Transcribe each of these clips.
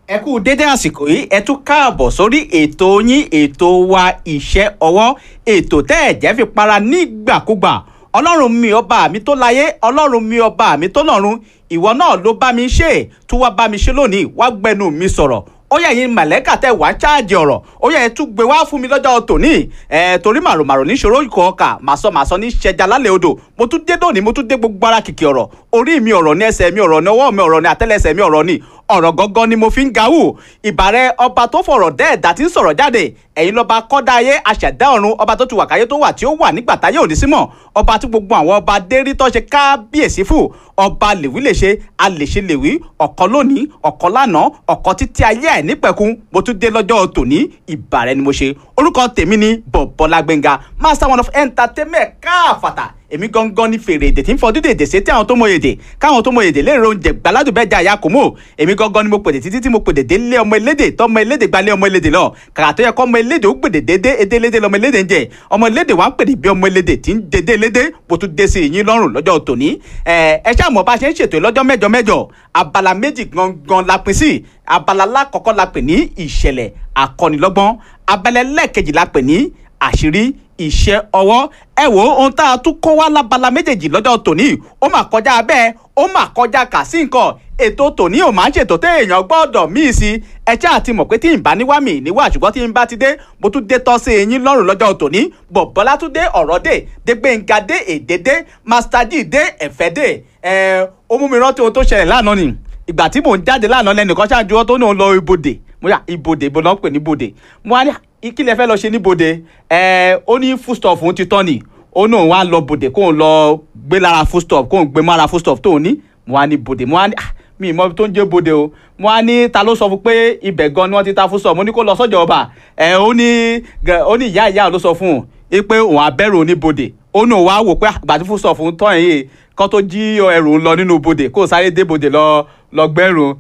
ẹ kú dédé àsìkò yìí ẹ tún káàbọ̀ sórí ètò yín ètò wa iṣẹ́ ọwọ́ ètò tẹ́ ẹ̀ jẹ́ fi para nígbàkúgbà ọlọ́run mi ọba mi tó láyé ọlọ́run mi ọba mi tó lọ́run ìwọ náà ló bá mi ṣe tó wá bá mi ṣe lónìí wá gbẹnu mi sọ̀rọ̀ ó yẹ yín màlẹ́kà tẹ wá ń ṣáàjì ọ̀rọ̀ ó yẹ ẹ tún gbé wá fún mi lọ́jọ́ tòní ẹ torí màròmàrò níṣòro ikọ̀ ọkà màsọ màsọ ní ṣẹja lálẹ́ odò mo tún dé dòní mo tún dé gbogbo ara kìkì ọ̀rọ̀ orí mi ọ̀rọ̀ ní ẹsẹ̀ mi ọ̀rọ̀ ní ọwọ́ mi ọ̀rọ̀ ní àtẹ́lẹsẹ̀ mi ọ̀rọ̀ ní ọ̀rọ̀ gangan ni mo fi ń gawù ìbàrẹ̀ ọba tó fọ̀rọ̀ dẹ́ẹ̀dá tí ń sọ̀rọ̀ jáde ẹ̀yin lọ́ba kọ́dá ayé aṣẹ̀dá ọ̀run ọba tó ti wà káyé tó wà tí ó wà nígbà táyé òní símọ̀ ọba tí gbogbo àwọn ọba dérí tó ṣe kábíyèsí fún ọba lèwí lè ṣe a lè ṣe lèwí ọ̀kan lónìí ọ̀kan lánàá ọ̀kan títí ayé ẹ̀ nípẹ̀kun mo tún dé lọ́jọ́ tòní ìbàrẹ̀ ni mo ṣe orúkọ tèmi ni bọ̀bọ́lá gbẹ̀ngà master one of entertainment káàfàtà èmi gangan ní fèrè èdè tí ń fọdún dèdè sí tí àwọn tó mọ èdè káwọn tó mọ èdè lè ro oúnjẹ gbàládùn bẹ́ẹ̀ jà ya kò mọ̀ èmi gangan ni mo pèdè títí tí mo pèdè dé lé ọmọ elédè tọmọ elédè gbalé ọmọ elédè lọ kàkà tó yẹ kọ́ ọmọ elédè ó pèdè dédé edé elédè lọmọ elédè ń jẹ ọmọ elédè wà ń pèdè bí ọmọ elédè tí ń dédé elédè bó tún dé sí yín lọ́rùn lọ́jọ́ tòní ẹ ẹ ṣáà mọ̀ bá ṣe ń ṣètò lọ́jọ́ mẹ́jọ mẹ́jọ abala méjì gangan la pín sí abala lákọ̀ọ́kọ́ la pè ní ìṣẹ̀lẹ̀ akọ́nilọ́gbọ́n abala ẹlẹ́ẹ̀kejì la pè ní àṣírí iṣẹ́ ọwọ́ ẹ wo ohun tá a tún kó wá lábala méjèèjì lọ́jọ́ tòní ó mà kọjá bẹ́ẹ̀ ó mà kọjá kà sí nǹkan ètò tòní ò máa ń ṣètò téèyàn gbọ́dọ̀ míì sí ẹ ṣáà àti mọ̀ pé tí n bá níwá mi níwá ṣùgbọ́n tí n bá ti dé mo tún dé tọ́ sí eyín lọ́rùn lọ́jọ́ tòní bọ̀bọ́lá tún dé ọ̀rọ̀ dé dégbéǹga dé èdè dé master g dé ẹ̀fẹ́ dé ẹ ó mú mi rántí ohun tó ṣẹlẹ̀ lánàá ni ìgbà tí mò ń jáde lánàá lẹ́nìkan ṣáájú ọ tó ní òun lọ ibodè mo yà ibodè ibo náà ń pè ní bodè mo wá ní kí lẹ fẹ́ lọ ṣe ní bodè ẹ ó ní foodstuff òun ti tán ni ó ní òun wá lọ bodè kóun lọ gbé lára foodstuff kóun gbé mára foodstuff tóun ní mo wá ní bodè mo wá ní mi ìmọ̀ tó ń jẹ́ bodè o mo wá ní ta ló sọ fún pé ibẹ̀ gan ni wọ́n ti ta foodstuff mo ní kó lọ sọ́jà ọba ẹ ó ní ó ní ìyá ìyá ló sọ fún un pé òun abẹ́rù oníbodè ó ní òun wá wò pé àgbà tí foodstuff ń tán yìí kó tó jí ẹrù ń lọ nínú bodè kó sáré dé bodè lọ lọ gbẹrun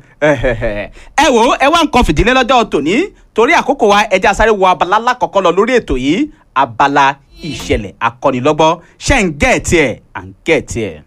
ẹ wò ẹ wá nǹkan fìdílé lọ́jọ́ tòní torí àkókò wa ẹja sáré wo abala lákọ̀ọ́kọ́ lọ lórí ètò yìí abala ìṣẹ̀lẹ̀ akọ́nilọ́gbọ́n ṣe ń gẹ̀ẹ́tì ẹ̀ à ń gẹ̀ẹ́tì ẹ̀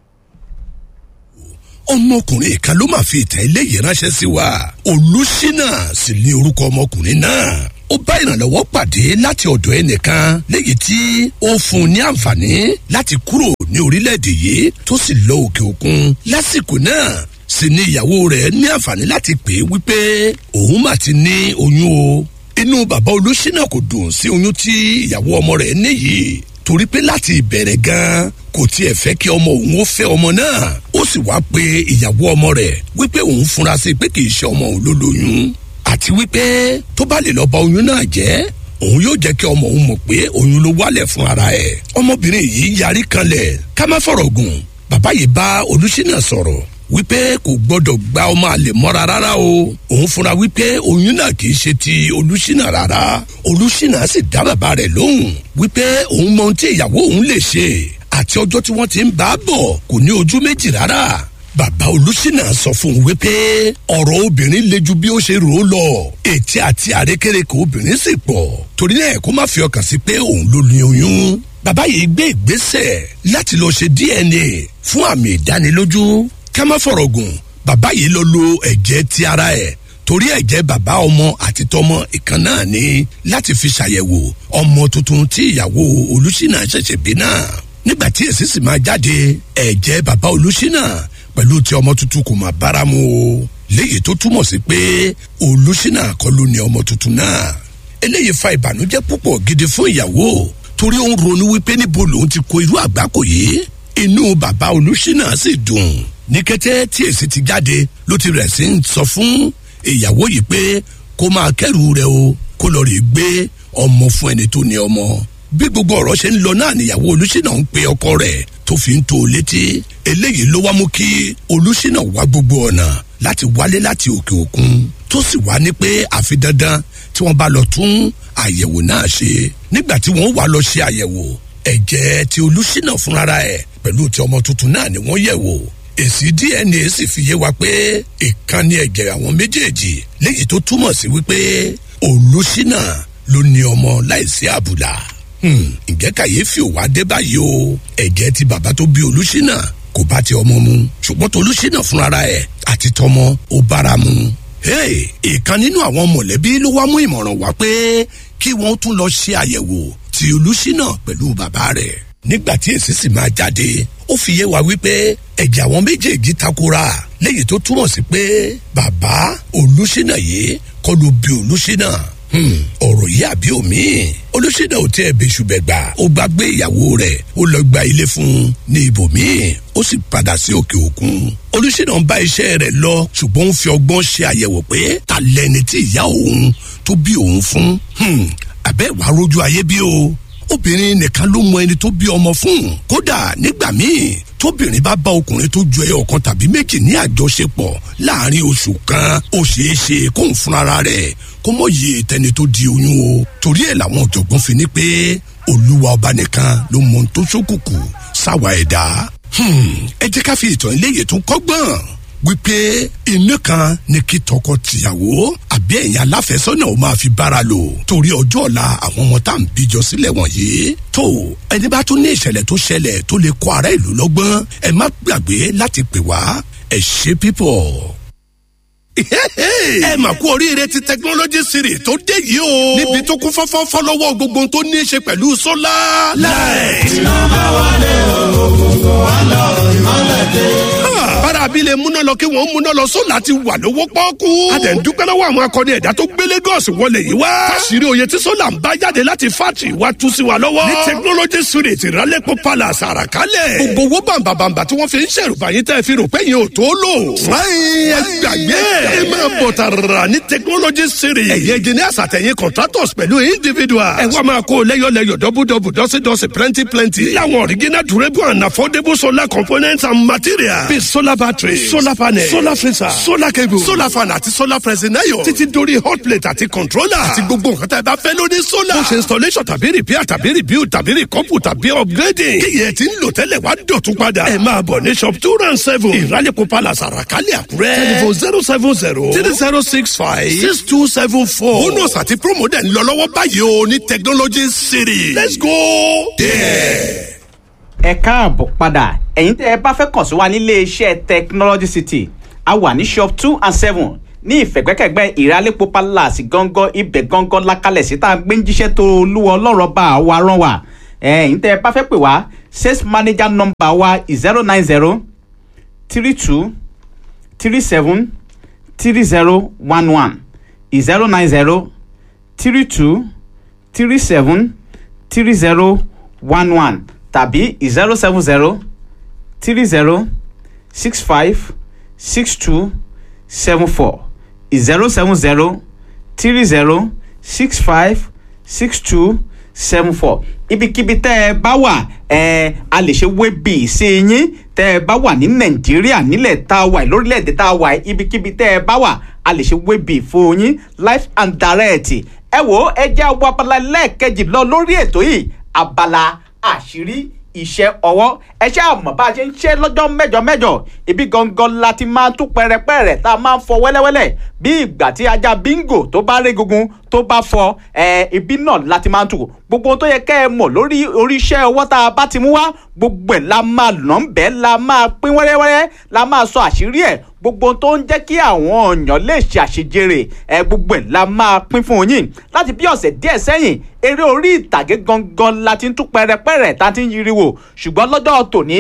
ọmọkùnrin kan ló máa fi ìtàn eléyìí ránṣẹ́ sí wa olùṣínà sì ní orúkọ ọmọkùnrin náà ó bá ìrànlọ́wọ́ pàdé láti ọ̀dọ̀ ẹnìkan léyìí tí ó fún un ní àǹfààní láti kúrò ní orílẹ̀-èdè yìí tó sì lọ òkè òkun lásìkò náà sì ni ìyàwó rẹ̀ ní àǹfààní láti pè é wípé òun mà ti ní oyún o inú bàbá olùṣínà kò dùn sí oyún tí ìyàwó ọmọ rẹ̀ ní yìí torí pé láti ìbẹ̀rẹ̀ gan kò tiẹ̀ fẹ́ kí ọmọ òun ó fẹ́ ọmọ náà ó sì wá pe ìyàwó ọmọ rẹ̀ wípé òun fura sí pé kì í ṣe ọmọ òun ló lóyún àti wípé tó bá lè lọ bà oyún náà jẹ́ òun yóò jẹ́ kí ọmọ òun mọ̀ pé oyún ló wálẹ̀ fún ara ẹ̀ ọmọbìnrin yìí yarí kanlẹ̀ ká má fọ̀rọ̀ gùn bàbá yìí bá olùṣínà sọ̀rọ̀ wípé kò gbọdọ̀ gba ọmọ àlè mọ́ra rárá o òun fúnra wípé oyún náà kì í ṣe ti olùṣínà rárá olùṣínà sì dá bàbá rẹ̀ lóhùn wípé òun mọ ohun tí ìyàwó òun lè ṣe àti ọjọ́ tí wọ́n ti ń bá a bọ̀ kò ní ojú méjì rárá bàbá olùṣínà sọ fún un wípé ọ̀rọ̀ obìnrin le ju bí ó ṣe rò ó lọ ètí àti àrékérekè obìnrin sì pọ̀ torí náà kó má fi ọkàn sí pé òun ló ní oyún bàbá yìí gbé ìgbésẹ̀ láti lọ ṣe dna fún àmì ìdánilójú ká má fọ̀rọ̀ gùn bàbá yìí lọ lo ẹ̀jẹ̀ ti ara ẹ̀ torí ẹ̀jẹ̀ bàbá ọmọ àti tọmọ ìkan náà ni láti fi ṣàyẹ̀wò ọmọ tuntun tí ìyàwó olùṣínà ṣẹ̀ṣẹ̀ bí náà nígbà tí èsì sì máa jáde ẹ̀jẹ̀ bàbá olùṣínà pẹ̀lú ti ọmọ tuntun kò máa bára mu o léyìí tó túmọ̀ sí pé olùṣínà kọ́ ló ní ọmọ tuntun náà eléyìí fa ìbànújẹ́ púpọ̀ gidi fún ìyàwó torí ó ń ronú wípé níbo lòun ti kó irú àgbákò yìí inú bàbá olùṣínà sì dùn ní kété tí èsì ti jáde ló ti rẹ̀ sí ń sọ fún ìyàwó yìí pé kó máa kẹ́rù rẹ̀ o kó lọ rí gbé ọmọ fún ẹni tó ní ọmọ bí gbogbo ọ̀rọ̀ ṣe ń lọ náà níyàwó olùṣínà ń pe ọkọ rẹ̀ tó fi ń tó o létí eléyìí ló wá mú kí olùṣínà wá gbogbo ọ̀nà láti wálé láti òkè òkun tó sì wá ní pé àfi dandan tí wọ́n bá lọ tún àyẹ̀wò náà ṣe nígbà tí wọ́n wá lọ ṣe àyẹ̀wò ẹ̀jẹ̀ ti olùṣínà fúnra ẹ̀ pẹ̀lú ti ọmọ tuntun náà ni wọ́n yẹ̀ wò èsì dna sì fi yé wa pé ìkànnì ẹ̀jẹ̀ àwọn méjèèjì léyìí tó túmọ̀ sí wípé olùṣínà ló ní ọmọ láìsí àbùlà ǹjẹ́ kàyéfì ò wá dé báyìí o ẹ̀jẹ̀ ti bàbá tó bí olùṣínà kò bá ti ọmọ mu ṣùgbọ́n tó olùṣínà fúnra ẹ̀ àti tọmọ ó bára mu hey, ìkan nínú àwọn mọ̀lẹ́bí ló wá mú ìmọ̀ràn wá pé kí wọ́n tún lọ ṣe àyẹ̀wò ti olùṣínà pẹ̀lú bàbá rẹ̀ nígbà tí èsì sì máa jáde ó fi yé wa wípé ẹ̀jẹ̀ àwọn méjèèjì takora léyìí tó túmọ̀ sí pé bàbá olùṣínà yìí kọ́ ló bí olùṣínà ọ̀rọ̀ yìí àbí omi olùṣínà ò tẹ́ bẹ́sù bẹ́gbà ó bá gbé ìyàwó rẹ̀ ó lọ gba ilé fún un ní ibòmíì ó sì padà sí òkè òkun olùṣínà ń bá iṣẹ́ rẹ̀ lọ ṣùgbọ́n ó fi ọgbọ́n ṣe àyẹ̀wò pé ta lẹni tí ìyá òun tó bí òun fún àbẹ́ ìwà rojú ayé bí o obìnrin nìkan ló mọ ẹni tó bí ọmọ fún kódà nígbà míì tóbìnrin bá bá ọkùnrin tó ju ẹyọ kan tàbí méjì ní àjọṣepọ̀ láàrin oṣù kan ó ṣeé ṣe kóun fúnra rẹ̀ kó mọ̀ yé tẹni tó di oyún o torí ẹ̀ làwọn ọ̀jọ̀gbọ́n fi ní pé olúwa ọba nìkan ló mọ ohun tó ṣókùnkù sáwa ẹ̀dá ẹ jẹ́ ká fi ìtàn iléyè tó kọ́gbọ́n wípé iná kan ní kí tọkọ-tìyàwó àbí ẹ̀yin aláfẹ́sọ́nà ó máa fi bára lò torí ọjọ́ ọ̀la àwọn ọmọ tá à ń bíjọ sílẹ̀ wọ̀nyí. tó ẹni bá tún ní ìṣẹ̀lẹ̀ tó ṣẹlẹ̀ tó lè kó ara ìlú lọ́gbọ́n ẹ má gbàgbé láti pè wá ẹ ṣe pípọ̀ ẹ mà kú oríire ti technology series tó dé yìí o. níbi tó kún fọ́fọ́ fọ́lọ́wọ́ gbogbo tó ní í ṣe pẹ̀lú sólà. láì. iná bá wà lé òkùnkùn wà lọ ìmọ̀lẹ̀ dé. bára abilé múná lọ kí wọ́n múná lọ sólà ti wà lówó pọ́ọ́kú. a dẹ̀ ń dúpẹ́ lọ́wọ́ àwọn akọni ẹ̀dá tó gbé Lagos wọlé yìí wá. káṣírí oyè tí sólà ń bá jáde láti fátì wá tú sí wa lọ́wọ́. ní technology series ìrálẹ́pọ̀ palace àràkálẹ̀. gbogbo owó bàǹbàǹbà tí wọ́n fi ń ṣèrùbáyé tẹ́ fi rò pé yẹn ò tó lò. fúláyìn ẹ gbàgbé ẹ máa bọ̀ tààrà ní technology series. ẹ̀yin engineers àtẹ̀yìn contractors pẹ̀lú individuals. ẹ wá máa kó lẹ́yọ̀lẹ́yọ̀ dọ́bùdọ́bù dọ́sídọ́sí plenty plenty. láwọn original durable and affordable solar components and materials. bíi solar battery solar panel solar freezer solar cable solar fan àti solar pressing iron. títí dórí hot plate àti controller. àti gbogbo nǹkan tá a bá fẹ́ lórí solar. bó ṣe installation tàbí repair tàbí rebuild tàbí recouple tàbí upgrading. kíyẹ̀ tí ń lò tẹ́lẹ̀ wá dọ̀tún padà. ẹ máa bọ̀ ní shop two round seven. ìrálẹ̀kọ̀ palace àràkálẹ̀ àkúrẹ́. telephone zero seven zero three zero six five six two seven four. bonus àti promo dẹ̀ ń lọ lọ́wọ́ báyìí o ní technology city. let's go there. ẹ káàbọ̀ padà ẹ̀yin tẹ́ ẹ bá fẹ́ kàn sí wa nílé iṣẹ́ technology city a wà ní shop two and seven ní ìfẹ̀gbẹ́kẹ̀gbẹ́ ìrálẹ́pọ̀ palace gángan ibẹ̀ gángan lákàlẹ̀ sí tá a gbé ń jíṣẹ́ tó olúwa ọlọ́run bá wa rán wa ẹ̀yin tẹ́ ẹ bá fẹ́ pè wá sales manager number wa zero nine zero three two three seven three zero one one zero nine zero three two three seven three zero one one tàbí zero seven zero three zero six five six two seven four zero seven zero three zero six five six two seven four ibikíbi tẹ́ ẹ bá wà ẹ a lè ṣe wébì sí yín tẹ́ ẹ bá wà ní nàìjíríà nílẹ̀ tá a wà lórílẹ̀‐èdè tá a wà ibikíbi tẹ́ ẹ bá wà a lè ṣe wébì fún yín live and direct ẹ wò ó ẹ jẹ́ àwọn abala lẹ́ẹ̀kejì lọ lórí ètò yìí abala àṣírí iṣẹ́ ọwọ́ ẹ ṣáà mọ̀ bá a ṣe ń ṣe lọ́jọ́ mẹ́jọ mẹ́jọ ibi gangan la ti máa ń tún pẹ̀rẹ̀pẹ̀rẹ̀ tá a máa ń fọ wẹ́lẹ́wẹ́lẹ́ bí ìgbà tí ajá bíngò tó bá rí gungun tó bá fọ ẹ ibi náà la ti máa ń tù gbogbo ohun tó yẹ kẹ́ ẹ mọ̀ lórí orí iṣẹ́ ọwọ́ tá a bá ti mú wá gbogbo ẹ̀ la máa nà ń bẹ́ẹ̀ la máa pín wẹ́rẹ́wẹ́rẹ́ la máa sọ àṣírí ẹ̀ gbogbo ohun tó ń jẹ́ kí àwọn èèyàn lè ṣe àṣejèrè ẹ gbogbo ẹ̀ la máa pín fún yín láti bí ọ̀sẹ̀ díẹ̀ sẹ́yìn eré orí ìtàgé gangan la ti ń tún pẹ̀rẹ̀pẹ̀rẹ̀ tá a ti ń yiri wò ṣùgbọ́n lọ́jọ́ tòní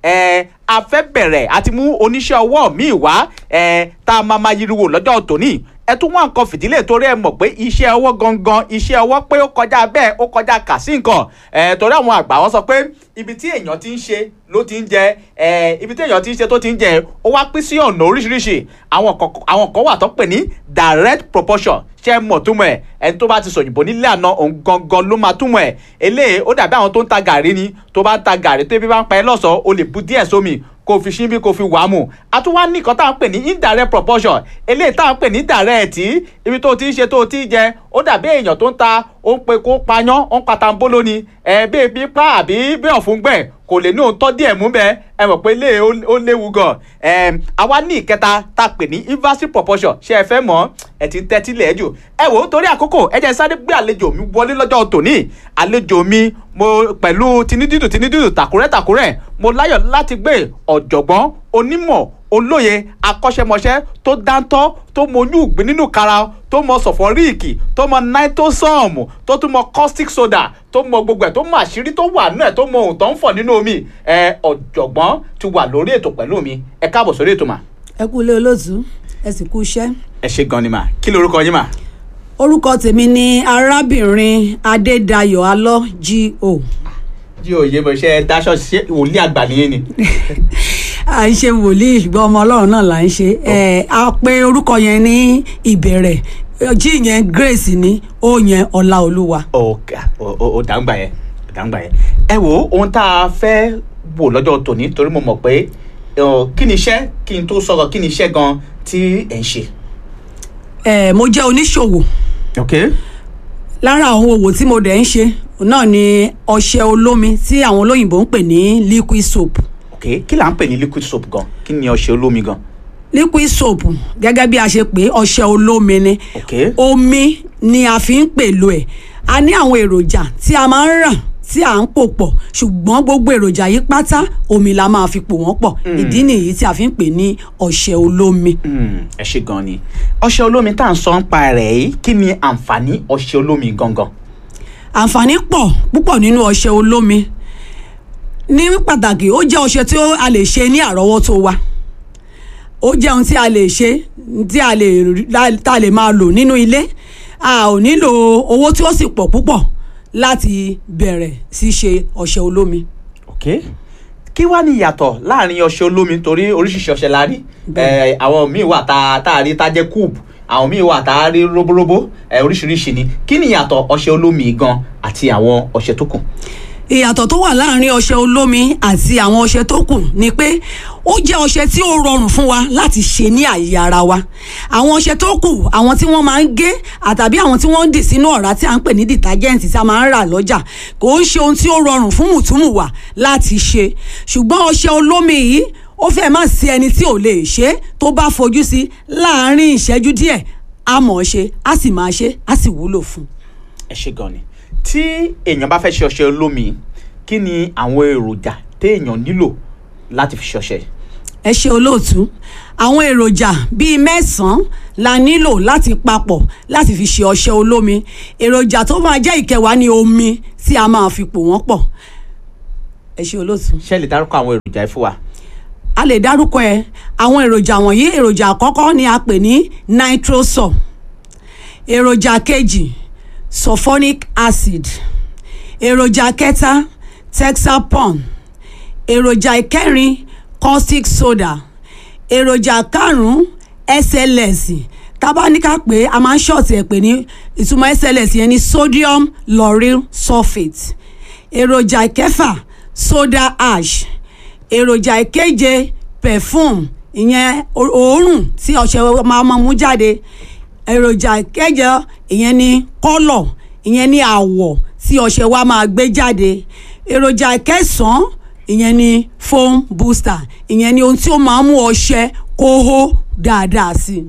ẹ a fẹ́ bẹ̀rẹ̀ àti mú oníṣẹ́ ọwọ́ míì wá ẹ tá a máa máa yiri wò lọ́jọ́ tòní ẹ tún wá nǹkan fìdílé torí ẹ mọ̀ pé iṣẹ́ ọwọ́ gangan iṣẹ́ ọwọ́ pé ó kọjá bẹ́ẹ̀ ó kọjá kà sí nǹkan ẹ torí àwọn àgbà wọn sọ pé ibi tí èèyàn ti ń ṣe ló ti ń jẹ ẹ ibi tí èèyàn ti ń ṣe tó ti ń jẹ ó wá pín sí ọ̀nà oríṣiríṣi àwọn kan wà tó pè ní direct proportion ṣe mọ̀ túmọ̀ ẹ̀ ẹni tó bá ti sòyìnbó nílé àná òun gangan ló máa túmọ̀ ẹ̀ eléyìí ó dàbí àwọn tó ń ta gàrí ni tó bá ń ta gàrí tó ebi bá ń pa ẹ́ lọ́sọ̀ọ́ o lè bu díẹ̀ sómi kò fi ṣíbí kò fi wà á mù a tún wá ní nǹkan tá à ń pè ní indirect proportion eléyìí tá à ń pè ní direct ibi tó ti ń ṣe tó ti ń jẹ ó dàbí èèyàn tó ń ta ó ń pe kó payán ó ń pa tambolo ni ẹ bí ebi pa àbí bí ọ̀fun gbẹ kò lè ní òun tọ́ díẹ̀ mú bẹ́ẹ̀ ẹ mọ̀ pé ilé ó léwu gan ẹ àwa ní ìkẹta tá a pè ní inverse proportion ṣé ẹ fẹ́ mọ̀ ẹ ti ń tẹ́tí lẹ̀ jù ẹ wò ó torí àkókò ẹ jẹ́ sáré gbé àlejò mi wọlé lọ́jọ́ tòní àlejò mi mo pẹ̀lú tinúdídùn tinúdídùn tàkúrẹ́ tàkúrẹ́ mo láyọ̀ láti gbé ọ̀jọ̀gbọ́n onímọ̀ olóye akọ́ṣẹ́mọṣẹ́ tó dáńtọ́ tó mojú ìgbín nínú kara tó mọ sọ̀fọ́ríìkì tó mọ náítọ́sọ̀mù tó tún mọ caustic soda tó mọ gbogbo ẹ̀ tó mọ àṣírí tó wà nínú ẹ̀ tó mọ ohun tó ń fọ̀ nínú omi ẹ ọ̀jọ̀gbọ́n ti wà lórí ètò pẹ̀lú mi ẹ káàbọ̀ sórí ètò mà. ẹ kú ilé olóòtú ẹ sì kú iṣẹ́. ẹ ṣe gan ni mà kí lorúkọ yín mà. orúkọ tèmi ni arábìnrin adédayọ̀ alọ́ G.O. jí òye mo ṣe dáṣọ ṣe wòlíì àgbà nìyẹn ni. à ń ṣe wòlíì ṣùgbọ́n ọmọ ọlọ́run náà là ń ṣe ẹ a pè orúkọ yẹn ní ìbẹ̀rẹ̀ G yẹn Grace ni O yẹn Ọláolúwa. ọ̀gá ò dàgbà yẹn ò dàgbà yẹn. ẹ wo ohun tá a fẹ́ wò lọ́jọ́ tòní torí mo mọ̀ pé ọ, kí ni iṣẹ́ kí n tó sọ̀rọ̀ kí ni iṣẹ́ gan tí ẹ̀ ń ṣe. ẹ mo jẹ́ oníṣòwò ok lára àwọn òwò tí mo dẹ̀ ń ṣe náà ni ọṣẹ olómi tí àwọn olóyìnbó ń pè ní liquid soap ok kí là ń pè ní liquid soap gan kí ni ọṣẹ olómi gan. liquid soap gẹ́gẹ́ bí a ṣe pè é ọṣẹ olómi ni ok omi ni a fi ń pèlò ẹ̀ a ní àwọn èròjà tí a máa ń rà tí à ń pò pọ̀ ṣùgbọ́n gbogbo èròjà yìí pátá omi la máa fi pò wọ́n pọ̀ ìdí nìyí tí a fi ń pè ní ọṣẹ olómi. Hmm, ẹ ṣe gan ni ọṣẹ olómi tá à ń sọ ń pa rẹ̀ yìí kí ni àǹfààní ọṣẹ olómi gangan. àǹfààní pọ̀ púpọ̀ nínú ọṣẹ olómi ní pàtàkì ó jẹ́ ọṣẹ tí a lè ṣe ní àrọ́wọ́tó wa ó jẹ́ ohun tí a lè ṣe tí a lè rí- tá a lè máa lò nínú ilé a ò nílò owó tí ó sì pọ̀ púpọ̀ láti bẹ̀rẹ̀ sí ṣe ọṣẹ olómi. ok kí wá ní ìyàtọ̀ láàrin ọṣẹ olómi torí oríṣiríṣi ọṣẹ la rí ẹ àwọn míì wà tá tá a rí tá a jẹ́ kúùbù àwọn míì wà tá a rí róbóróbó ẹ oríṣiríṣi ni kí ni ìyàtọ̀ ọṣẹ olómi gan àti àwọn ọṣẹ tó kù. ìyàtọ̀ tó wà láàrin ọṣẹ olómi àti àwọn ọṣẹ tó kù ni pé ó jẹ́ ọṣẹ tí ó rọrùn fún wa láti ṣe ní àyè ara wa àwọn ọṣẹ tó kù àwọn tí wọ́n máa ń gé àtàbí àwọn tí wọ́n ń dì sínú ọ̀rá tí a ń pè ní dìtájẹ́ǹtì tí a máa ń rà lọ́jà kò ń ṣe ohun tí ó rọrùn fún mùtúmùwà láti ṣe ṣùgbọ́n ọṣẹ olómi yìí ó fẹ́ má sí ẹni tí ò lè ṣe é tó bá fojú sí láàárín ìṣẹ́jú díẹ̀ á mọ̀ ọ́ ṣe á sì máa ṣe á sì wúlò fún un. ẹ ṣe gan ni tí èèyàn bá fẹ́ ṣe ọṣẹ olómi kí ni àwọn èròjà téèyàn nílò láti fi ṣọṣẹ. ẹ ṣe olóòtú àwọn èròjà bíi mẹ́sàn-án la nílò láti papọ̀ láti fi ṣe ọṣẹ olómi èròjà tó máa jẹ́ ìkẹwàá ni omi tí a máa fi pò wọ́n pọ̀ ẹ ṣe olóòtú. ṣé ẹ lè dárúkọ àwọn èròjà yìí fún wa. a lè dárúkọ ẹ àwọn èròjà wọ̀nyí èròjà àkọ́kọ́ ni a pè ní nitrosol èròjà kejì sulfonic acid èròjà kẹta texapon èròjà ìkẹrin caustic soda èròjà karùn-ún sls tábánikà pé a máa ń ṣọ̀tì ẹ̀ pé ní ìtumọ̀ sls yẹn ní sodium lauryl sulfate èròjà ìkẹfà soda ash èròjà ìkeje perfume ìyẹn ó- òórùn tí ọṣẹ máa máa mú jáde èròjà ìkẹjọ ìyẹn ní kọ́lọ̀ ìyẹn ní àwọ̀ tí ọṣẹ wa máa gbé jáde èròjà ìkẹsàn-án ìyẹn ní foam booster ìyẹn ní ohun tí ó máa ń mú ọṣẹ kó hó dáadáa sí i.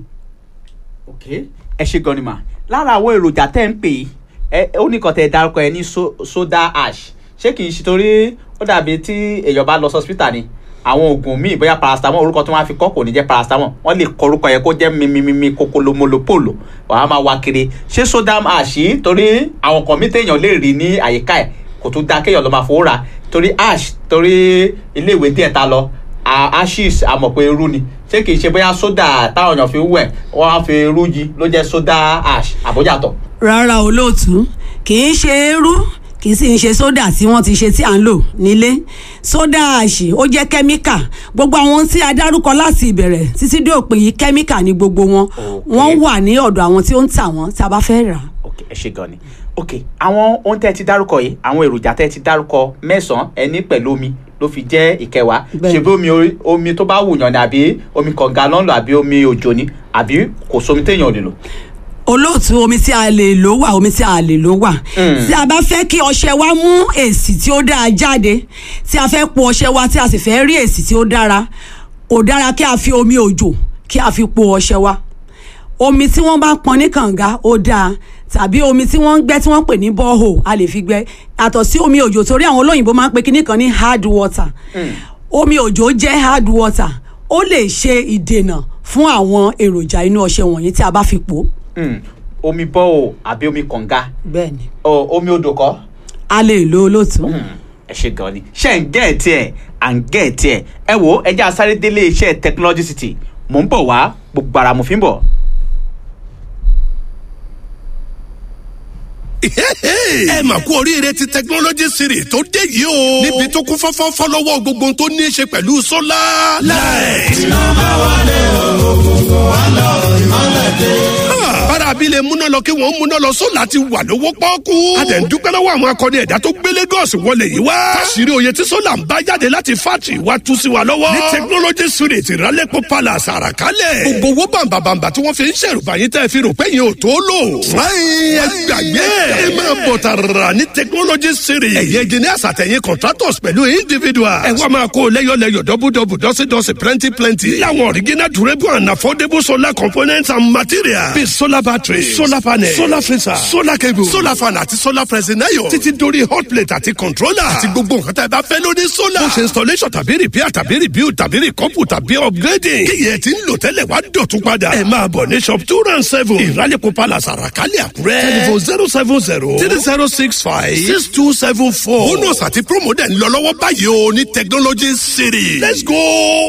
ok ẹ ṣe gan ni mà lára àwọn èròjà tẹ́ ń pè yìí ẹ ó ní kan tẹ́ ẹ dárúkọ ẹ ní so- soda ash ṣé kì í ṣe torí ó dàbí tí èèyàn bá lọ hospital ni àwọn oògùn míì bóyá paracetamol orúkọ tí wọ́n á fi kọ́ kò ní jẹ́ paracetamol wọ́n lè kọ orúkọ yẹn kó jẹ́ mímímí kokolomolopolo wàá máa wá kiri ṣé soda ash yìí torí àwọn kan mí téèyàn lè rí ní àyíká ẹ̀ kò tún dáa kéèyàn lọ máa fowó ra torí ash torí iléèwé díẹ̀ ta lọ a- ashes àmọ̀ pé irú ni ṣé kìí ṣe bóyá sódà táwọn èèyàn fi ń wẹ̀ wọ́n á fi irú yí ló jẹ́ sódà ash àbójàtọ̀. rárá olóòtú kì í ṣe eérú kì í sì ń ṣe sódà tí wọ́n ti ṣe tí à ń lò nílé sódà àṣì ó jẹ́ kẹ́míkà gbogbo àwọn tí a dárúkọ láti ìbẹ̀rẹ̀ títí dé òpin yìí kẹ́míkà ni gbogbo wọn Okay. wọ́n wà ní ọ̀dọ̀ àwọn tí ó ń tà wọ́n tí a bá fẹ́ rà á. ok ẹ ṣe gan ni ok àwọn ohun tẹ́ ẹ ti dárúkọ yìí àwọn èròjà tẹ́ ẹ ti dárúkọ mẹ́sàn-án ẹni pẹ̀lú omi ló fi jẹ́ ìkẹwàá Bẹ́ẹ̀. ṣe bí omi orí- omi tó bá wùyàn ni àbí omi kànga ló ń lò àbí omi òjò ni àbí kò sómi téèyàn ò lè lò. olóòtú omi tí a lè lò wà omi tí a lè lò wà Mm. tí a bá fẹ́ kí ọṣẹ wa mú èsì tí ó dáa jáde tí a fẹ́ po ọṣẹ wa tí a sì fẹ́ rí èsì tí ó dára kò dára kí a fi omi òjò kí a fi po ọṣẹ wa omi tí wọ́n bá pọn ní kànga ó dáa tàbí omi tí wọ́n ń gbẹ́ tí wọ́n ń pè ní borehole a lè fi gbẹ́ yàtọ̀ sí omi òjò torí àwọn olóyìnbó máa ń pe kíní kan ní hard water omi òjò jẹ́ hard water ó lè ṣe ìdènà fún àwọn èròjà inú ọṣẹ wọ̀nyí tí a bá fi pò ó Hmm, omi bọ́ o àbí omi kànga bẹ́ẹ̀ ni o, omi odò kọ́ a lè lo olóòtú. ẹ ṣe gan ni ṣe ń gẹ́ ẹ̀ tiẹ̀ à ń gẹ́ ẹ̀ tiẹ̀ ẹ wo ẹjẹ́ asáré délé iṣẹ́ technology city mò ń bọ̀ wá gbogbo ara mo fi ń bọ̀. ẹ mà kú oríire ti technology series tó dé yìí o. níbi tó kún fọ́fọ́ fọ́lọ́wọ́ gbogbo ohun tó ní í ṣe pẹ̀lú sólà. láì. bára abilé múná lọ kí wọ́n múná lọ sólà ti wà lówó pọ́ọ́kú. a dẹ̀ ń dúpẹ́ lọ́wọ́ àwọn akọni ẹ̀dá tó gbé Lagos wọlé yìí wá. káṣírí oyè tí sólà ń bá jáde láti fátì wá tú sí wa lọ́wọ́. ní technology series ìrálẹ́pọ̀ palace àràkálẹ̀. gbogbo owó bàǹbàǹbà tí wọ́n fi ń ṣèrùbá yín tẹ́ fi rò pé yín ò tó lò. fúláyìn ẹ gbàgbé ẹ máa bọ̀ tààrà ní technology series. ẹ̀yin engineers àtẹ̀yìn contractors pẹ̀lú individuals. ẹ wá máa kó lẹ́yọ̀lẹ́yọ̀ dọ́bùdọ́bù dọ́sídọ́sí plenty plenty. láwọn original durable and affordable solar components and materials. bíi solar battery solar panel solar freezer solar cable solar fan àti solar pressing iron. títí dórí hot plate àti controller. àti gbogbo nǹkan tá ẹ bá fẹ́ lórí solar. bó ṣe installation tàbí repair tàbí rebuild tàbí recouple tàbí upgrading. kíyẹ̀ tí ń lò tẹ́lẹ̀ wá dọ̀tún padà. ẹ máa bọ̀ ní shop two round seven ìrálẹ̀kọ̀ palace àràkálẹ̀ àkúrẹ́. telephone zero seven zero three zero six five six two seven four. bonus àti promo dẹ̀ ń lọ lọ́wọ́ báyìí o ní technology city. let's go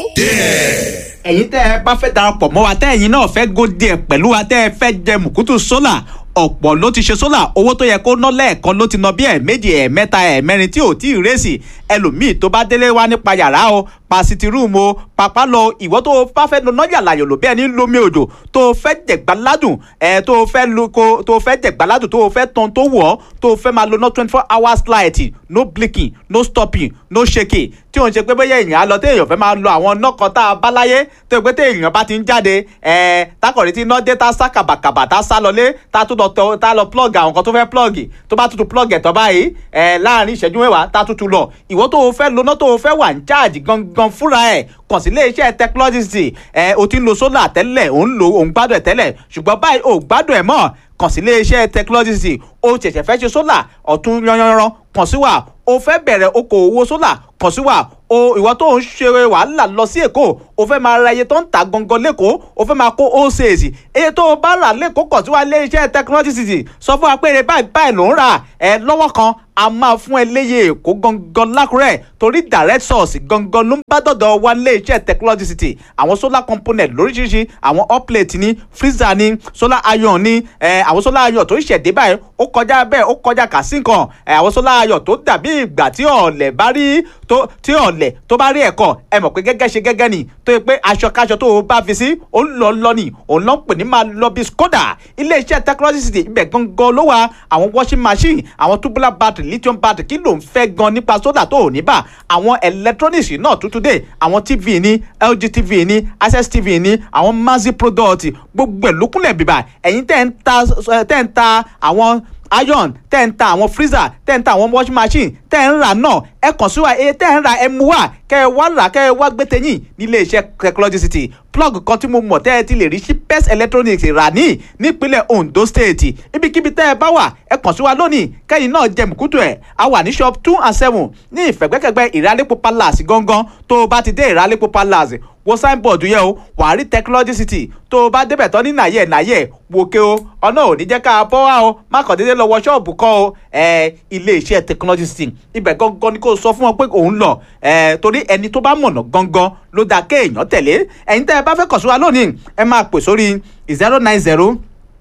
there. ẹ̀yin tẹ́ ẹ bá fẹ́ darapọ̀ mọ́ wa tẹ́ ẹ̀yin náà fẹ́ go díẹ̀ pẹ̀lú wa tẹ́ ẹ fẹ́ jẹ mùkútù sólà ọ̀pọ̀ ló ti ṣe sólà owó tó yẹ kó ná lẹ́ẹ̀kan ló ti ná bí ẹ̀ẹ̀mejì ẹ̀ẹ̀mẹ́ta ẹ̀ẹ̀mẹ́rin tí ò tí ì rẹ́sì ẹlòmíì tó bá délé wá nípa yàrá o pa sitirúùmù o pàpà lọ ìwọ tó bá fẹ́ lọ nájà làyò lò bí ẹni lómi òjò tó fẹ́ jẹ̀gbá ládùn ẹ̀ tó fẹ́ lu ko tó fẹ́ jẹ̀gbá ládùn tó fẹ́ tan tó wọ̀ ọ́ tó fẹ́ máa lo ná twenty four hours light no blinking no stopping no shaking tí òun ṣe pé bóyá èèyàn á lọ téèyàn fẹ́ máa lo àwọn náà kan tá a bá láyé tó yẹ pé téèyàn bá ti ń jáde ẹ̀ tákọ̀rí tí iná dé tá sá kàbàkàbà tá sá lọlé tá tún lọ tọ tá lọ plug àwọn kan tó fẹ́ plug tó bá tuntun plug ẹ̀ tọ́ báyìí ẹ̀ láàrin ìṣẹ́jú mẹ́wàá tá tuntun lọ ìwọ tó o fẹ́ lo náà tó o fẹ́ wà ń charge gangan fúnra ẹ̀ kàn sí iléeṣẹ́ technology ẹ̀ o ti ń lo solar tẹ́lẹ̀ ò ń lo ò ń gbádùn ẹ̀ tẹ́lẹ̀ ṣùgbọ́n báyìí ò gbádùn ẹ̀ mọ́ kàn sí iléeṣẹ́ technology o ṣẹ̀ṣẹ̀ fẹ́ ṣe solar ọ̀tún yanyanran kàn sí wa o fẹ́ bẹ̀rẹ̀ okòwò solar kàn sí wa o ìwọ tó ń ṣe wàhálà lọ sí èkó o fẹ́ máa ra iye tó ń ta gangan lẹ́kọ̀ọ́ o fẹ́ máa kó wholesale iye tó o bá rà lẹ́kọ̀ọ́ kàn sí wa iléeṣẹ́ technology city sọ fún wa pé eré báyìí báyìí ló ń rà ẹ lọ́wọ́ kan a máa fún ẹ léye èkó gangan lákùrẹ́ torí direct source gangan ló ń bá dọ̀dọ̀ wa iléeṣẹ́ technology city àwọn solar component lóríṣiríṣi àwọn uplate ní freezer ní solar iron ní ẹ àwọn solar iron tó ń ṣẹ̀dé báyìí ó kọjá bẹ́ẹ̀ ó kọjá kàsíǹkan ẹ àwọn solar iron tó dàbí ìgbà tí ọ̀lẹ̀ bá rí tó tí ọ̀lẹ̀ tó bá rí ẹ̀kọ́ ẹ mọ̀ pé gẹ́gẹ́ ṣe gẹ́gẹ́ ni tó yẹ pé aṣọ káṣọ tó o bá fi sí ó ń lọ lọ ni òun ló ń pè ní máa lọ bí skoda iléeṣẹ́ technology city ibẹ̀ gangan ló wà àwọn washing machine àwọn tubular battery lithium battery kí ló ń fẹ́ gan nípa solar tó ò ní bà àwọn electronics náà tuntun dé àwọn tv ní lg tv ní access tv ní àwọn mazi product gbogbo ẹ̀ lókùnlẹ̀ bíbà ẹ̀yin tẹ́ ń ta tẹ́ ń ta àwọn iron tẹ́ ń ta àwọn freezer tẹ́ ń ta àwọn washing machine tẹ́ ń rà náà ẹ kàn sí wa ẹ tẹ́ ń ra ẹ mú wá kẹ́ ẹ wá rà kẹ́ ẹ wá gbé tẹ̀yìn nílé iṣẹ́ technology city plug kan tí mo mọ̀ tẹ́ ẹ ti lè rí cheapest electronics rà ní nípínlẹ̀ ondo state ibikíbi tẹ́ ẹ bá wà ẹ kàn sí wa lónìí kẹ́yìn náà jẹ mùkútù ẹ̀ a wà ní shop two and seven ní ìfẹ̀gbẹ́kẹ̀gbẹ́ ìrálẹ́pọ̀ palace gangan tó o bá ti dé ìrálẹ́pọ̀ palace wo signboard yẹ o wà á rí technology city tó o bá débẹ̀ tán ní nàyẹ̀ nàyẹ̀ wòkè o ọ̀nà ò ní jẹ́ ká bọ́ wá o má kàn déédéé lọ wọ ṣọ́ọ̀bù kọ́ o ẹ ilé iṣẹ́ technology city ibẹ̀ gangan ni kò sọ fún wọn pé òun lọ ẹ torí ẹni tó bá mọ̀nà gangan ló dáa kéèyàn tẹ̀lé ẹ̀yin tẹ́ ẹ bá fẹ́ kàn sí wa lónìí ẹ máa pè sórí zero nine zero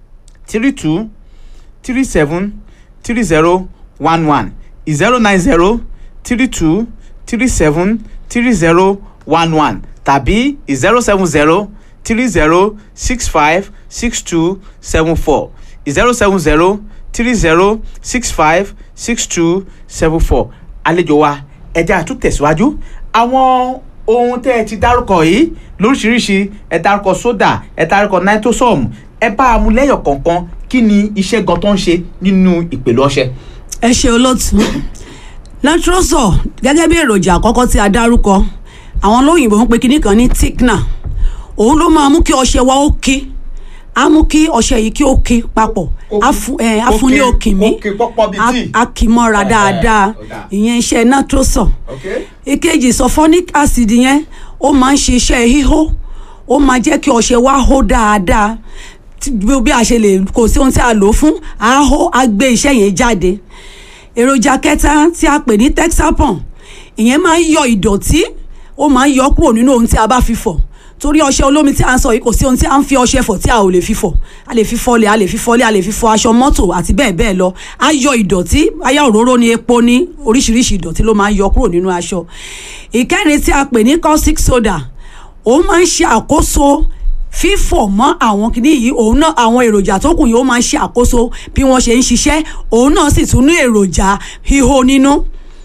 three two three seven three zero one one zero nine zero three two three seven three zero one one tàbí zero seven zero three zero six five six two seven four zero seven zero three zero six five six two seven four àlejò wa ẹjẹ àtúntẹ̀síwájú àwọn ohun tẹ́ ẹ ti dárúkọ yìí lóríṣiríṣi ẹ dárúkọ sódà ẹ dárúkọ nitrosome ẹ bá a mú lẹ́yọ̀ kọ̀ọ̀kan kí ni iṣẹ́ gan tó ń ṣe nínú ìpèlú ọṣẹ. ẹ ṣe olóòtú latrosol gẹ́gẹ́ bí èròjà àkọ́kọ́ tí a dárúkọ àwọn olóyìnbó ń pe kinní kan ní thickener òun ló máa mú kí ọṣẹ wa ó ké á mú kí ọṣẹ yìí kí ó ké papọ̀ á fún ẹ á fún ní òkìmí ó ké pọ́pọ́ bíi tíì. á kì í mọ́ra dáadáa ó dáa. ìyẹn iṣẹ́ natrosol ìkejì sulfonic acid yẹn ó máa ń ṣiṣẹ́ híhó ó máa jẹ́ kí ọṣẹ wa hó dáadáa tí- bí bí a ṣe lè kò sí ohun tí a lò ó fún a hó a gbé iṣẹ́ yẹn jáde èròjà kẹta tí a pè ní texapon ìyẹn máa ń yọ ìdọ̀tí ó máa ń yọ kúrò nínú ohun tí a bá fi fọ̀ torí ọṣẹ olómi tí a ń sọ yìí kò sí ohun tí a ń fi ọṣẹ fọ̀ tí a ò lè fi fọ̀ a lè fi fọlẹ̀ a lè fi fọlẹ̀ a lè fi fọ aṣọ mọ́tò àti bẹ́ẹ̀ bẹ́ẹ̀ lọ a yọ ìdọ̀tí aya òróró ni epo ní oríṣiríṣi ìdọ̀tí ló máa ń yọ kúrò nínú aṣọ ìkẹrin tí a pè ní caustic soda ó máa ń ṣe àkóso fífọ̀ mọ́ àwọn kìíní yìí òun náà àwọn èròjà tó kù yìí ó máa ń ṣe àkóso bí wọ́n ṣe ń ṣiṣẹ́ òun náà sì tún ní èròjà híhó nínú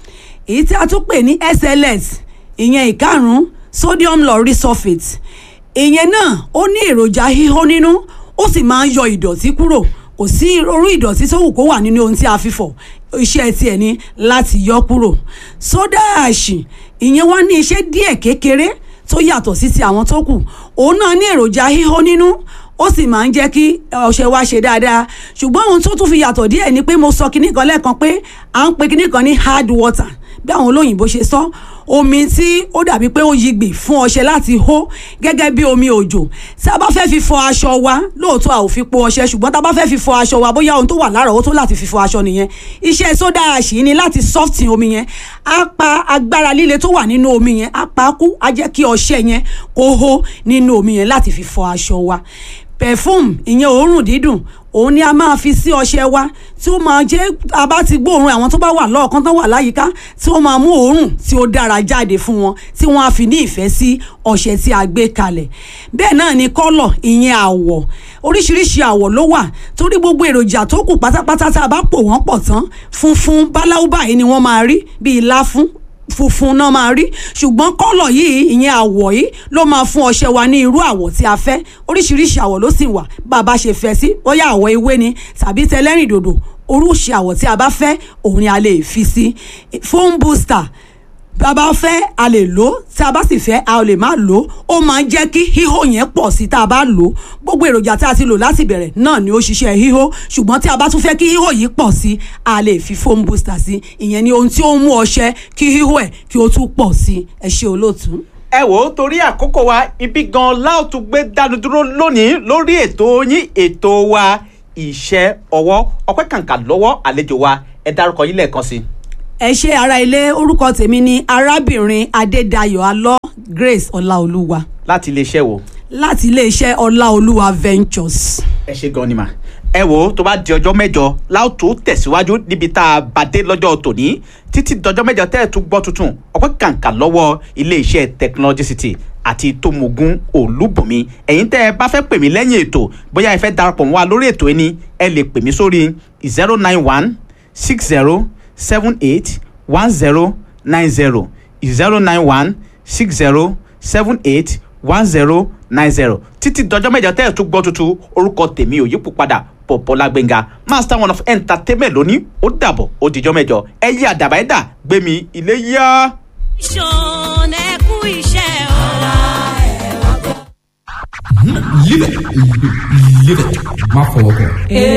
èyí tí a tún pè ní SLS ìyẹn ìkarùn sodium lauryl sulfate ìyẹn náà ó ní èròjà híhó nínú ó sì máa ń yọ ìdọ̀tí kúrò kò sí orú ìdọ̀tí tó wù kó wà nínú ohun tí a fi fọ̀ iṣẹ́ tiẹ̀ ní láti yọ kúrò sódà àṣì ìyẹn wá ní iṣẹ́ díẹ̀ kékeré tó yàtọ̀ sí ti àwọn tó kù òun náà ní èròjà híhó nínú ó sì máa ń jẹ́ kí ọṣẹ wa ṣe dáadáa ṣùgbọ́n ohun tó tún fi yàtọ̀ díẹ̀ ni pé mo sọ kinní kan lẹ́ẹ̀kan pé à ń pe kinní kan ní hard water bí àwọn olóyìnbó ṣe sọ omi tí ó dàbí pé ó yigbì fún ọṣẹ láti hó gẹ́gẹ́ bí omi òjò tí a bá fẹ́ fi fọ aṣọ wa lóòótọ́ a ò fi po ọṣẹ ṣùgbọ́n tá a bá fẹ́ fi fọ aṣọ wa bóyá ohun tó wà lárọ̀ọ́wọ́tó láti fi fọ aṣọ nìyẹn iṣẹ́ sódà àṣì ni láti soften omi yẹn á pa agbára líle tó wà nínú omi yẹn á pa á kú á jẹ́ kí ọṣẹ yẹn kó hó nínú omi yẹn láti fi fọ aṣọ wa perfume ìyẹn òórùn dídùn òun ni a máa fi sí ọṣẹ wa tí ó máa jẹ́ a bá ti gbóòórùn àwọn tó bá wà lọ́ọ̀kan tó wà láyìíká tí ó máa mú òórùn tí ó dára jáde fún wọn tí wọ́n á fi ní ìfẹ́ sí ọṣẹ tí a gbé kalẹ̀ bẹ́ẹ̀ náà ni kọ́lọ̀ ìyẹn àwọ̀ oríṣiríṣi àwọ̀ ló wà torí gbogbo èròjà tó kù pátápátá tá a bá pò wọ́n pọ̀ tán funfun báláú báyìí ni wọ́n máa rí bíi láfún funfun náà máa rí ṣùgbọ́n kọ́lọ̀ yìí ìyẹn àwọ̀ yìí ló máa fún ọṣẹ wa ní irú àwọ̀ tí a fẹ́ oríṣiríṣi àwọ̀ ló sì wà bá a bá ṣe fẹ́ sí bóyá àwọ̀ ewé ni tàbí tẹlẹ́rìn dòdò oríṣi àwọ̀ tí a bá fẹ́ òun ni a lè fi sí foam booster bá a bá fẹ́ a lè lò ó tí a bá sì fẹ́ a lè má lò ó ó máa ń jẹ́ kí híhó yẹn pọ̀ sí tá a bá lò ó gbogbo èròjà tí a ti lò láti bẹ̀rẹ̀ náà ni ó ṣiṣẹ́ híhó ṣùgbọ́n tí a bá tún fẹ́ kí híhó yìí pọ̀ sí a lè fi foam booster sí ìyẹn ni ohun tí ó ń mú ọṣẹ kí híhó ẹ̀ kí ó tún pọ̀ sí ẹ ṣe olóòtú. ẹ wò ó torí àkókò wa ibi gan láòtú gbé dánu dúró lónìí lórí ètò yín ètò wa iṣẹ́ ọwọ́ ọpẹ́ kàǹkà lọ́wọ́ àlejò wa ẹ dárúkọ yín lẹ́ẹ̀kan sí i. ẹ ṣe ara ilé orúkọ tèmi ni arábìnrin adédayọ̀ alọ́ grace ọláolúwa láti iléeṣẹ́ wo láti iléeṣẹ́ ọláolúwa ventures. ẹ ṣe gan ni mà ẹ wò ó tó bá di ọjọ́ mẹ́jọ láòtú tẹ̀síwájú níbi tá a bá dé lọ́jọ́ tòní títí dọjọ́ mẹ́jọ tẹ́ ẹ̀ tún gbọ́ tuntun ọpẹ́ kàǹkà lọ́wọ́ iléeṣẹ́ technology city àti tómogun olúbùnmi ẹ̀yin tẹ́ ẹ bá fẹ́ pè mí lẹ́yìn ètò bóyá ẹ fẹ́ darapọ̀ mọ́ wa lórí ètò ẹni ẹ lè pè mí sórí zero nine one six zero seven eight one zero nine zero zero nine one six zero seven eight one zero nine zero títí dọjọ́ mẹ́jọ tẹ́ ẹ̀ tún gbọ́ tuntun orúkọ tèmi ò yípo padà pọ̀pọ̀lá gbẹ̀ngà master one of entertainment lónìí ó dàbọ̀ ó dijọ́ mẹ́jọ ẹ yí àdàbà ẹ̀dà gbẹ̀mí ilé yá. Ṣan ẹ kú iṣẹ́ o. Live it. Live it. Má fọwọ́ kàn.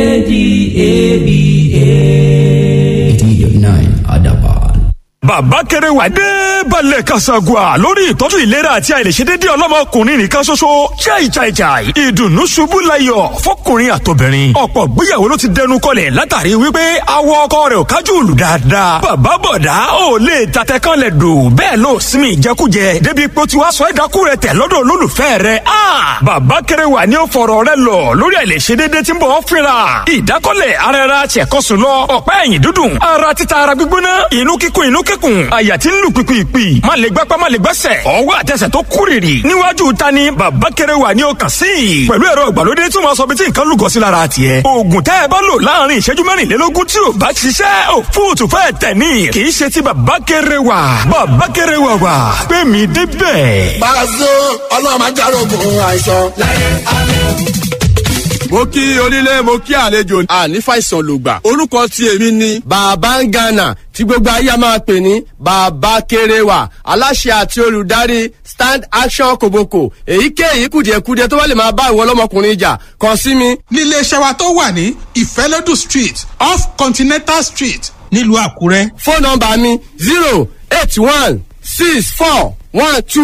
A-D-A-B-A. 89 Adaban. bàbá kéré wà dé balẹ̀ kasagua lórí ìtọ́jú ìlera àti àìlèṣedédé ọlọ́mọkùnrin nìkan ṣoṣo chai chai chai ìdùnnú ṣubú layọ̀ fọkùnrin àtobìnrin ọ̀pọ̀ gbéyàwó ló ti dẹnu kọlẹ̀ látàrí wípé awọ ọkọ rẹ̀ ò kájú òlù dáadáa bàbá bọ̀dá ò lè tatẹ kan lẹ̀ dò bẹ́ẹ̀ ló sinmi ìjẹkújẹ débi pé ó ti wá sọ ẹ̀dákú rẹ̀ tẹ̀ lọ́dọ̀ olólùfẹ́ rẹ̀ a bàbá kéré wà ní ó fọ̀rọ̀ rẹ̀ lọ lórí àìlèṣedédé tí ń bọ̀ ọ́ fínra ìdákọ́lẹ̀ ara ẹra tiẹ̀kọ́sùn lọ ọ̀pá ẹ̀yìn dúdùn ara títa ara gbígbóná inú kíkún inú kíkún àyà tí ń lù pìpìpì má lè gbápá má lè gbẹ́sẹ̀ ọwọ́ àtẹsẹ̀ tó kúrìrì níwájú ta ni bàbá kéré wà ní ọkàn sí i pẹ̀lú ẹ̀rọ ìgbàlódé tí wọ́n sọ bí tí nǹkan lùgọ́ sí lára tiẹ̀ oògùn tẹ́ ẹ bá lò láàrin ìṣẹ́jú mẹ́rìnlélógún tí ò bá ṣiṣẹ́ ò fóòtù fẹ́ tẹ̀ ní kì í ṣe ti bàbá kéré wà bàbá kéré wà wà pé mi débẹ̀. Pàṣẹ ọlọ́run máa járógun àìsàn láyé àlọ́. mo kí onílé mo kí àlejò àní fàìsàn lògbà orúkọ tí èmi ni. Bàbá ń Ghana tí gbogbo ayé a máa pè ní Bàbá Kéréwà aláṣẹ àti olùdarí Stand Action Koboko èyíkéyìí kùdìẹ̀kudiẹ tó bá lè máa bá ìwọ ọlọ́mọkùnrin jà kàn sí mi. nílé iṣẹ́ wa tó wà ní ìfẹ́lódù street off continental street nílùú àkúrẹ́. fóònù nọ́mbà mi zero eight one six four one two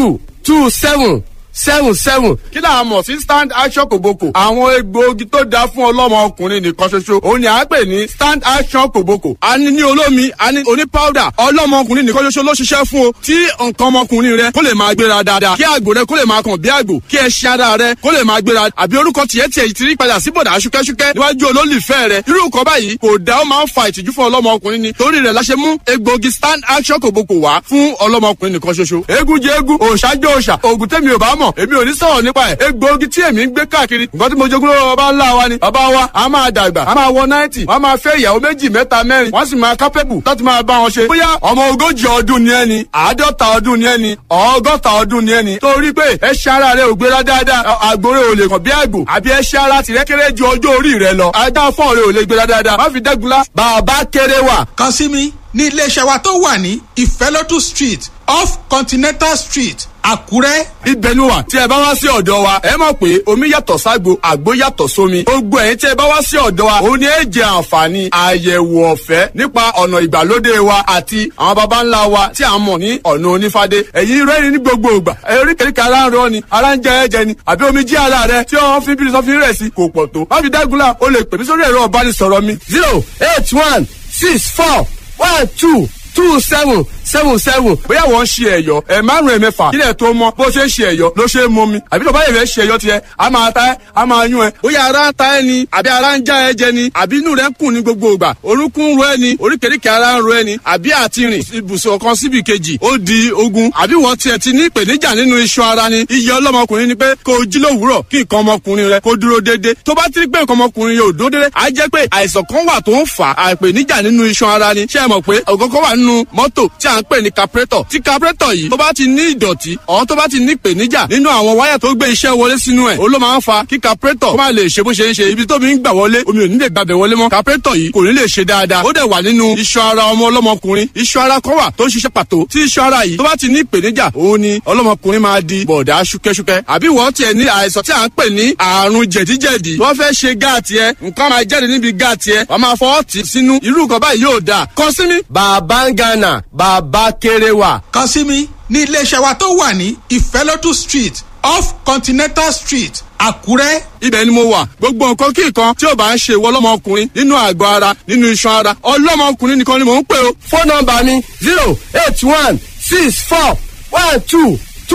two seven seven seven kí là á mọ̀ sí stand action kòbókò àwọn egbòogi tó dáa fún ọlọ́mọ ọkùnrin nìkan ṣoṣo òun ni à ń pè ní stand action kòbókò a ní ní olómi a ní oní powder ọlọ́mọ ọkùnrin nìkan ṣoṣo ló ṣiṣẹ́ fún o tí nǹkan ọmọkùnrin rẹ kó lè máa gbéra dáadáa kí àgbò rẹ kó lè máa kàn bí àgbò kí ẹṣin ara rẹ kó lè máa gbéra àbí orúkọ tiẹ̀ tiẹ̀ ti rí padà sí bọ̀dà ṣúkẹ́ṣúkẹ́ níwájú olólùfẹ́ rẹ irú nǹkan báyìí kò dá ó máa ń fa ìtìjú fún ọlọ́mọ ọkùnrin ni torí rẹ̀ la ṣe mú egbòogi stand action kòbókò wá fún ọlọ́mọ ọkùnrin nìkan ṣoṣo eégún jẹ eégún òòṣà jẹ òòṣà òògùn tẹ́mi ò bá mọ̀ èmi ò ní sọ̀rọ̀ nípa ẹ̀ egbòogi tí èmi ń gbé káàkiri nǹkan tí mo jogún lọ́wọ́ bàbá ńlá wa ni bàbá wa a máa dàgbà a máa wọ náìtì wọ́n máa fẹ́ ìyàwó méjì mẹ́ta mẹ́rin wọ́n sì máa kápẹ́bù láti máa bá wọn ṣe bóyá ọmọ ogójì ọdún ni ẹni àádọ́ta ọdún ni ẹni ọgọ́ta ọdún ni ẹni torí pé ẹṣẹ́ ara rẹ ò gbéra dáadáa àgbòrè ò lè kàn bí àgbò àbí ẹṣẹ́ ara tìrẹ́ kéré ju ọjọ́ orí rẹ lọ ajá fọ́ọ̀ rẹ ò lè gbéra dáadáa má fi dẹ́gunlá bàbá kéré wà kàn sí mi ní iléeṣẹ́ wa tó wà ní ìfẹ́lódù street off continental street àkúrẹ́. ibẹ̀ ni wà tí ẹ bá wá sí ọ̀dọ̀ wa ẹ mọ̀ pé omi yàtọ̀ ságbo àgbo yàtọ̀ sómi gbogbo ẹ̀yin tí ẹ bá wá sí ọ̀dọ̀ wa òun ni ẹ jẹ àǹfààní àyẹ̀wò ọ̀fẹ́ nípa ọ̀nà ìgbàlódé wa àti àwọn baba ńlá wa tí a mọ̀ ní ọ̀nà onífádé ẹ̀yin rẹ́rìn ní gbogbo ìgbà eríkèéríkèé ara ń rọ ni ara ń jẹ ẹ̀jẹ̀ ni àbí omi jí ara rẹ tí wọ́n fi bí sọ́fin rẹ̀ sí kò pọ̀ tó má fi dágunlá o lè pè mí sórí ẹ̀rọ ìbánisọ̀rọ̀ mi zero eight one six four one two two seven seven seven bóyá wọ́n ń ṣe ẹ̀yọ́ ẹ̀ márùn-ún ẹ̀mẹ́fà kílẹ̀ tó mọ bó ṣe ń ṣe ẹ̀yọ́ ló ṣe é mọ mi àbí tó bá yẹ̀ fẹ́ ṣe ẹ̀yọ́ tiẹ̀ a máa ta ẹ́ a máa yún ẹ bóyá ara ń ta ẹ ni àbí ara ń já ẹ jẹ ni àbí inú rẹ ń kùn ní gbogbo ìgbà orúnkún ń ro ẹ ni oríkèéríkèé ara ń ro ẹ ni àbí àti rìn ibùsùn kan síbi kejì ó di ogun àbí wọ́n tiẹ̀ ti ní ìpèníjà nínú iṣan ara ni iye ọlọ́mọkùnrin ni pé kó o jí lówùúrọ̀ kí nǹkan ọmọkùnrin rẹ kó dúró déédéé tó bá ti rí pé nǹkan ọmọkùnrin yóò dúró déédéé á jẹ́ pé àìsàn kan wà tó ń fà á ìpèníjà nínú iṣan ara ni ṣé ẹ mọ̀ pé ọ̀gọ́gọ́ wà nínú mọ́tò tí à ń pè ní carburetor tí carburetor yìí tó bá ti ní ìdọ̀tí ọ̀hún tó bá ti ní ìpèníjà nínú àwọn wáyà tó gbé iṣẹ́ wọlé sínú ẹ̀ ó ló máa ń fa kí carburetor kó má lè ṣe bó ṣe ń ṣe ibi tó mi ń gbà wọlé omi ò ní lè gbàbẹ̀ wọlé mọ́ carburetor yìí kò ní lè ṣe dáadáa ó dẹ̀ wà nínú iṣan ara ọmọ ọlọ́mọkùnrin iṣan ara kan wà tó ń ṣiṣẹ́ pàtó tí iṣan ara yìí tó bá ti ní ìpèníjà òun ni ọlọ́mọkùnrin máa di bọ̀dá ṣúkẹ́ṣúkẹ́ àbí wọ́n tiẹ̀ ní àìsàn tí à ń pè ní àrùn jẹ̀díjẹ̀dí wọ́n fẹ́ ṣe gáàtì ẹ nǹkan máa jáde níbi gáàtì ẹ wọ́n máa fọwọ́ tì sínú irú nǹkan báyìí yóò dáa kàn sí mi. bàbá ń gánà bàbá kéré wà. kàn sí mi ní iléeṣẹ́ wa tó wà ní ìfẹ́lódù street off continental street àkúrẹ́. ibẹ̀ ni mo wà gbogbo nǹkan kí nǹkan tí ò bá ń ṣe ìwọ ọlọ́mọkùnrin nínú àgọ́ ara nínú iṣan ara ọlọ́mọkùnrin nìkan ni mò ń pè o. fóònù nọmba mi zero eight one six four one two